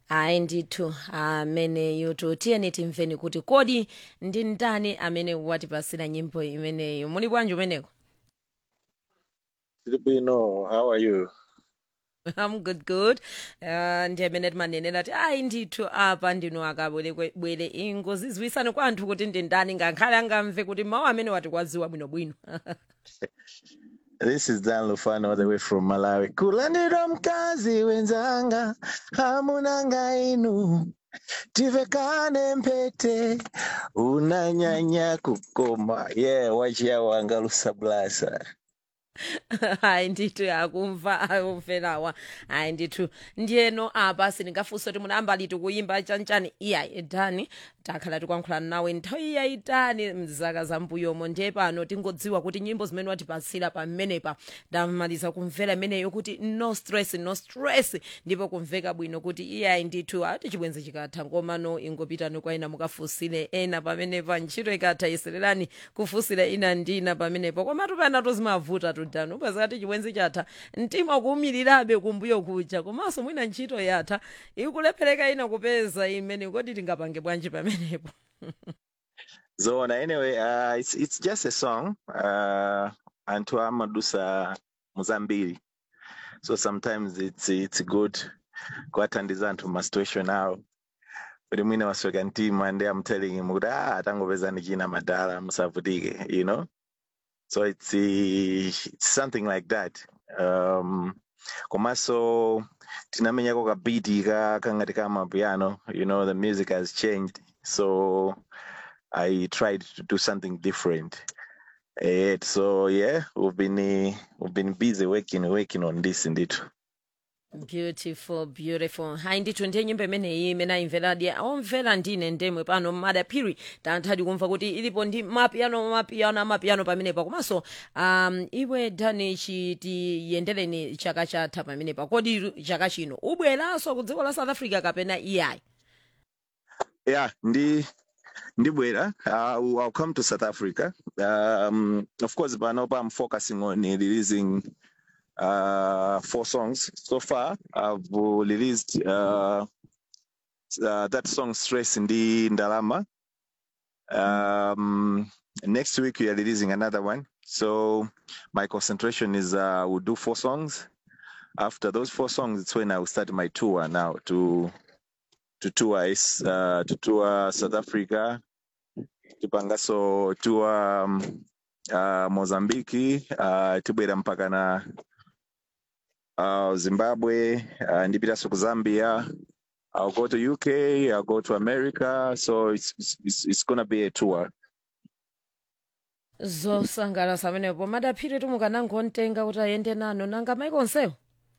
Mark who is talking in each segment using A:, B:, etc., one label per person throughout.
A: hayi ndithu ameneyo tiyeni timveni kuti kodi ndi ndani amene watipasira nyimbo imeneyo muli bwanji umeneko
B: Filipino, how are you?
A: I'm good good uh, ndi amene timanenera kuti ayi ndithu apa ndinu akabwerebwere ingozi ziwisane kwa anthu kuti ndi ndani ngakhale angamve kuti mawu amene watikwaziwa bwinobwino
B: This is Dan Lufano all the way from Malawi. Kulandira mkazi wenzanga, hamunanga inu. Tivekane mpete, unanyanya kukoma. Yeah, wachia wangalusa blasa.
A: hayi ndithu akumva akumverawa hayi ndithu ndiyeno apa sindingafunse kuti munayamba liti kuyimba chanchani iyayi dani takhala tikuyankhulana nawe nthawi yayitali mzaka zambuyomo ndiye pano tingodziwa kuti nyimbo zimene watipasira pamenepa ndamaliza kumvera imeneyo kuti no stress no stress ndipo kumveka bwino kuti iyayi ndithu ati chibwenzi chikatha ngomano ingopitani kwa ina mukafunsire ena pamenepa ntchito ikatha yesererani kufunsira ina ndi ina pamenepo komatu pena tozimavuta tudano upazati chibwenzi chatha mtima kuwumirirabe kumbuyo kuja komanso mwina ntchito yatha ikulephereka ina kupeza imene kodi tingapange bwanji pamenepo
B: Zona, anyway, uh, it's, it's just a song. Uh, Antu Amadusa Muzambiri. So sometimes it's, it's good. Kuwatandiza anthu ma situation awo. Kuti mwina wasweka mtima and I'm telling him kuti ah atangopeza ndi china madala musavutike, you know? So it's, uh, it's something like that. Um, komanso tinamenyako kabiti ka kangati ka mapiano, you know, the music has changed. So I tried to do something different. Eh, so yeah, we've been uh, we've been busy working working on this indeed.
A: beautiful beautiful hayi ndithu ndiye nyimbo imeneyi imene ayimveradi omvera ndine ndemwe pano madaphiri tanthadi kumva kuti ilipo ndi mapiano mapiano amapiano pamenepa komanso um, iwe dani chitiyendereni chaka chatha pamenepa kodi chaka chino ubweranso ku dziko la south africa kapena iyayi
B: Yeah, ndi ndibwera uh, I'll come to South Africa. Um, of course, but now I'm focusing on uh, releasing uh, four songs so far. I've released uh, uh, that song "Stress" in the Ndalama. Um, next week we are releasing another one. So my concentration is uh, we'll do four songs. After those four songs, it's when I will start my tour now to to tour is uh, to tour South Africa, tipangaso tour um, uh, Mozambiki, uh, tibwera mpaka na uh, Zimbabwe, uh, ndipitanso ku Zambia. I'll go to UK, I'll go to America, so it's it's, it's gonna be a tour.
A: zosangalatsa pamenepo madaphiri tumukanangontenga kuti ayende nanu nanga maiko onsewo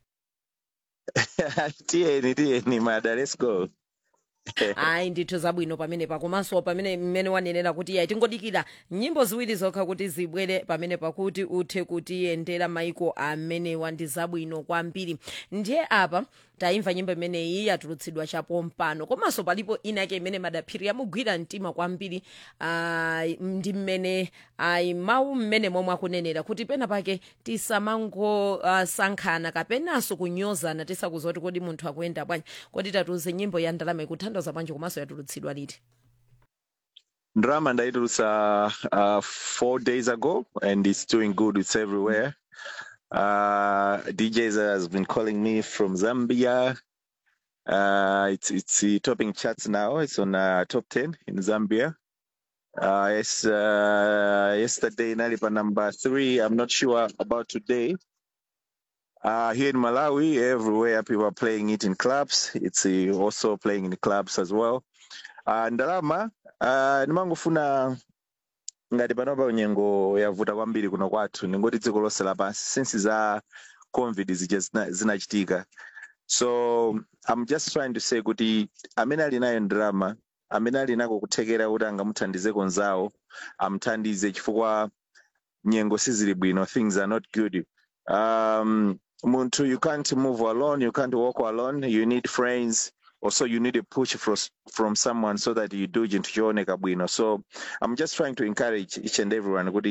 B: tiyeni tiyeni mada, let's go.
A: ayi ndithu zabwino pamenepa komanso pamene mmene wanenera kuti iyayi tingodikira nyimbo ziwiri zokha kuti zibwere pamene pakuti uthe kutiyendera maiko amenewa ndi zabwino kwambiri ndiye apa tayimva nyimbo imeneyi yatulutsidwa chapompano komanso palipo inake imene madaphiri yamugwira mtima kwambiri ah, ndi mmene ayi mawu mmene momwe akunenera kuti pena pake tisamangosankhana kapenanso kunyozana tisakuza kuti kodi munthu akuyenda bwanji kodi tatiuze nyimbo ya ndalama ikuthandiza bwanji komanso yatulutsidwa liti
B: Drama ndaitulutsa uh, four days ago, and it's doing good. It's everywhere. Uh, DJs has been calling me from Zambia. Uh, it's it's uh, topping charts now. It's on uh, top ten in Zambia. Uh, yes, uh, yesterday Nalipa number three. I'm not sure about today. Uh, here in Malawi, everywhere people are playing it in clubs. It's uh, also playing in clubs as well. Uh, Ndalama, uh, nimangofuna ngati panopa nyengo yavuta kwambiri kuno kwathu ningoti dziko lonse lapansi since za covid zija zina- zinachitika so i'm just trying to say kuti amene ali nayo ndalama amene ali nako kuthekera kuti angamuthandize konzawo amuthandize chifukwa nyengo sizili bwino things are not good um munthu you can't move alone you can't walk alone you need friends also you need a push from, from someone so that you do chinthu chooneka bwino so i'm just trying to encourage each and everyone kuti